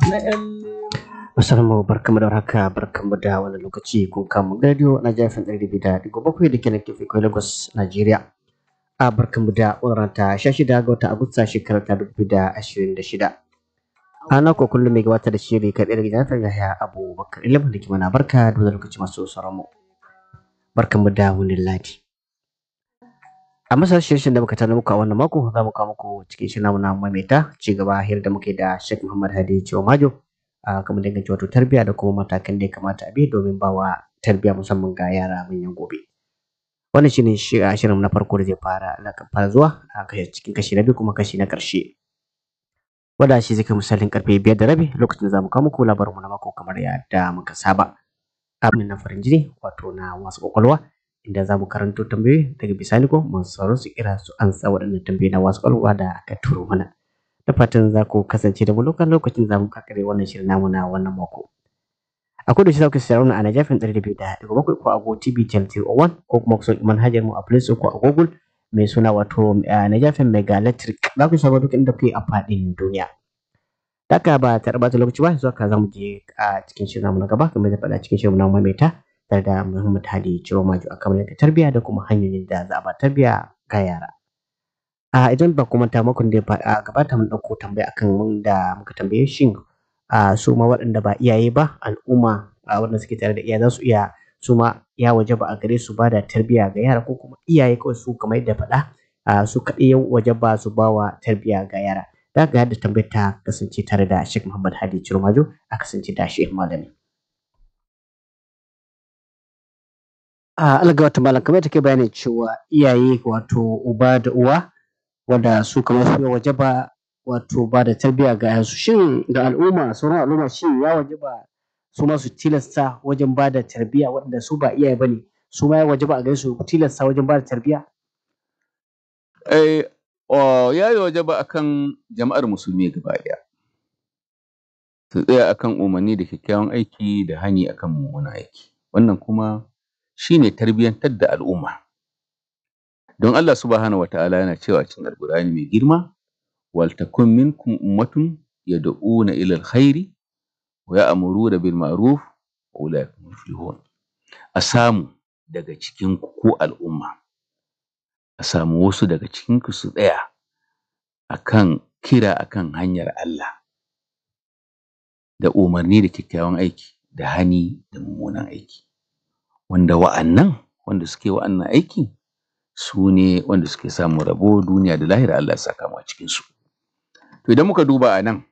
Assalamu barkamu da warhaka barkamu da wani lokaci kun kama radio na jafin ɗari biyu da ɗigo bakwai da ke nan kefe kai Lagos Najeriya. A barkamu da wannan ta sha shida ga watan Agusta shekarar ta dubu da ashirin da shida. Ana ko kullum mai gabatar da shiri kan ɗaya daga jafin Yahaya Abubakar ilimin da ke mana barka da wani lokaci masu sauran mu. Barkamu da wani ladi. A masar shirin da muka tana muku a wannan mako za mu kawo muku cikin shirin namu na maimaita ci gaba hira da muke da Sheikh Muhammad Hadi Ciwo Majo. a kamar danganci wato tarbiyya da kuma matakan da ya kamata a bi domin ba wa tarbiyya musamman ga yara manyan gobe wannan shine shirin na farko da zai fara fara zuwa a cikin kashi na biyu kuma kashi na ƙarshe wanda shi zai kai misalin karfe biyar da rabi lokacin da za mu kawo muku labarin mu na mako kamar yadda muka saba abin na farin jini wato na wasu kwakwalwa inda za mu karanto tambayoyi daga bisani ko masu sauran su kira su ansa waɗannan tambayoyi na wasu kwakwalwa da aka turo mana da fatan za ku kasance da mu lokacin lokacin za mu kakare wannan shirin namu na wannan mako. A kudu shi za ku sayar a Najafin ɗari da biyu da ɗigo bakwai ko a Go TV Channel 301 ko kuma ku sauki manhajar mu a Play Store ko a Google mai suna wato Najafin Mega Electric za ku samu duk inda kuke a faɗin duniya. Daka ba ta ɓata lokaci ba zuwa ka za mu je a cikin shirin namu na gaba kamar da faɗa cikin shirin namu maimaita tare da Muhammad Hadi Ciro Majo a kamar tarbiyya da kuma hanyoyin da za a ba tarbiyya ga yara. a idan ba kuma ta makon da a gabata mun ɗauko tambaya akan wanda muka tambaye shin a su ma waɗanda ba iyaye ba al'umma a wanda suke tare da iyaye za su iya su ma ya waje ba a gare su ba da tarbiyya ga yara ko kuma iyaye kawai su kamar yadda faɗa a su kaɗai ya waje ba su ba wa tarbiyya ga yara da ga yadda tambayar ta kasance tare da Sheikh Muhammad Hadi Cirmajo a kasance da Sheikh Malami. A alga wata malam kamar take bayani cewa iyaye wato uba da uwa wanda su kamar su waje ba wato ba da tarbiyya ga yansu shin ga al'umma sauran al'umma shin ya waje ba su ma su tilasta wajen ba da tarbiyya waɗanda su ba iyaye bane su ma ya waje ba a gare su tilasta wajen ba da tarbiyya eh ya yi waje ba akan jama'ar musulmi gaba ɗaya su tsaya akan umarni da kyakkyawan aiki da hani akan mummunan aiki wannan kuma shine tarbiyyantar da al'umma don Allah subhanahu wataala yana cewa cikin alqur'ani mai girma wal takun minkum ummatun yad'una ila alkhairi wa ya'muruna bil ma'ruf wa ulaika muflihun a samu daga cikin ku ko al'umma a samu wasu daga cikin ku su tsaya akan kira akan hanyar Allah da umarni da kyakkyawan aiki da hani da mummunan aiki wanda wa'annan wanda suke wa'annan aiki su ne wanda suke samun rabo duniya da lahira Allah ya saka mu a cikin su to idan muka duba a nan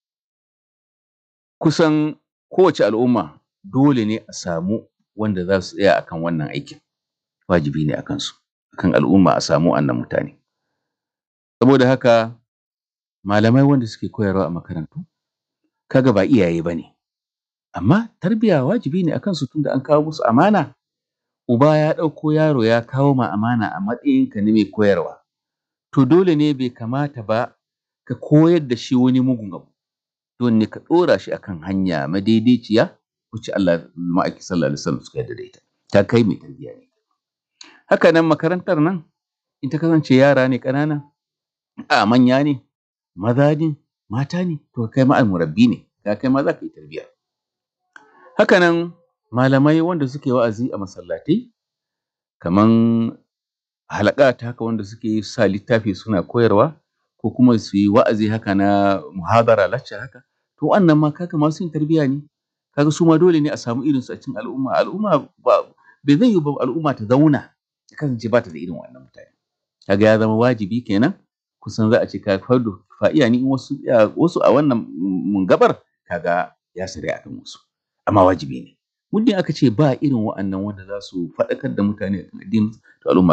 kusan kowace al'umma dole ne a samu wanda za su tsaya akan wannan aikin wajibi ne akan su akan al'umma a samu wannan mutane saboda haka malamai wanda suke koyarwa a makarantu kaga ba iyaye bane amma tarbiyya wajibi ne akan su tunda an kawo musu amana uba ya ɗauko yaro ya kawo ma amana a matsayinka na mai koyarwa to dole ne bai kamata ba ka koyar da shi wani mugun abu dole ne ka ɗora shi akan hanya madaidaiciya wacce Allah ma'aiki sallallahu alaihi wasallam suka yarda da ita ta kai mai tarbiyya ne haka nan makarantar nan in ta kasance yara ne ƙanana a manya ne maza ne mata ne to kai ma almurabbi ne ka kai ma za ka yi tarbiyya haka nan malamai wanda suke wa'azi a masallatai kaman halakat haka wanda suke sa littafi suna koyarwa ko kuma su yi wa'azi haka na muhadara lacca haka to wannan ma kaga masu yin tarbiyya ne kaga su ma dole ne a samu irin su a cikin al'umma al'umma ba bai zai yi ba al'umma ta zauna ta kasance ba ta da irin wannan mutane kaga ya zama wajibi kenan kusan za a ce ka fardo fa'iya ni wasu wasu a wannan gabar kaga ya sare akan wasu amma wajibi ne muddin aka ce ba irin wa'annan wanda za su faɗakar da mutane akan addini to al'umma